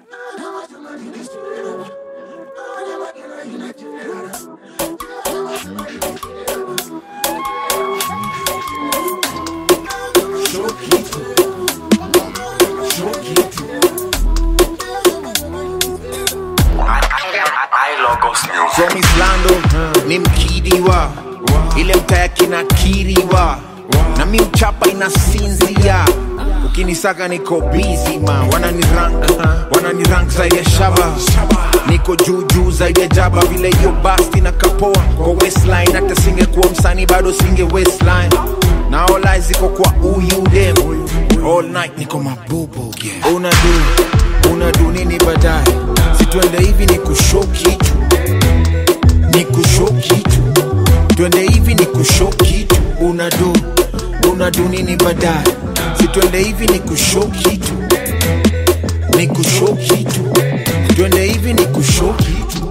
From Islando ni mkidiwa ile mtaya kinakiriwa na mi mchapa inasinzia ukinisaka niko busy ma wanani rank wanani rank zaidi ya shaba niko juu juu zaidi ya jaba vile hiyo basti na kapoa kwa westline hata singekuwa msanii bado singe westline na all eyes ziko kwa uyu dem all night niko mabubu yeah. unadu unadu nini baadaye situende hivi ni kushow kitu ni kushow kitu twende hivi ni kushow kitu unadu unadu nini baadaye situende hivi ni kushow kitu ni kushow kitu twende hivi ni kushow kitu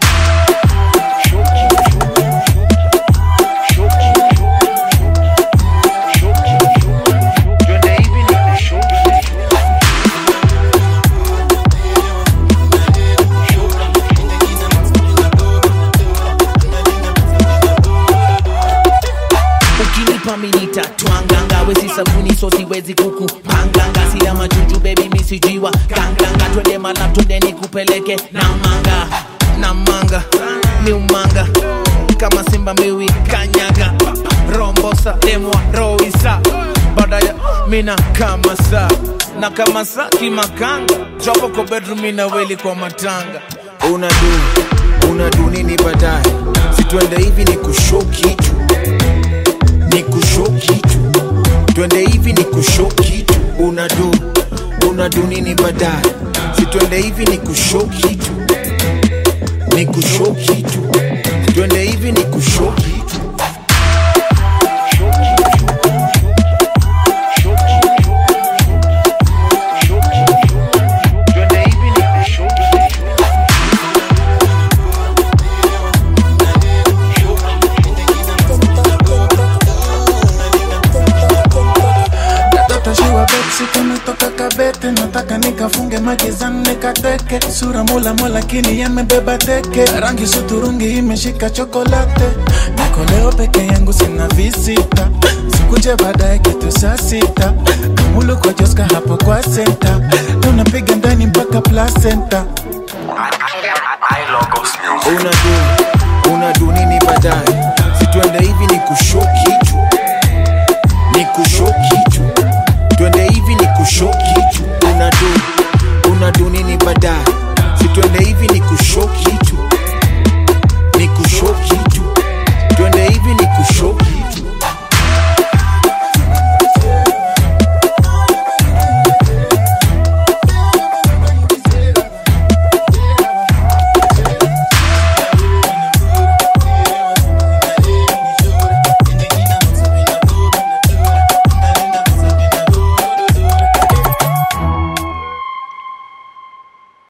Twende hivi ni kushow kitu. ukinipa minita twanganga wezi sabuni so siwezi kuku panganga sina majuju bebi misijiwa ganganga twende mala twende nikupeleke na manga na manga ni umanga kama simba miwi kanyaga rombosa demwa roisa badaya mina kama saa na kama saa kimakanga jopo kwa bedroom mina weli kwa matanga unadu unadu nini baadaye situende hivi ni kushow kitu ni kushow kitu twende hivi ni kushow kitu unadu unadu nini baadaye situende hivi ni kushow kitu ni kushow kitu twende hivi ni kushow kitu Twende hivi ni kushow kitu. Katoto shiwa bepsi kametoka kabete nataka nikafunge magizani nikateke sura mula mula lakini yamebeba teke rangi suturungi imeshika chokolate niko leo peke yangu sina visita sikuje baadaye kitu saa sita kamulu kwa joska hapo kwa senta tunapiga ndani mpaka placenta unadu unadu nini baadaye situende hivi ni kushow kitu ni kushow kitu twende hivi ni kushow kitu unadu unadu nini baadaye situende hivi ni kushow kitu ni kushow kitu twende hivi ni kushow kitu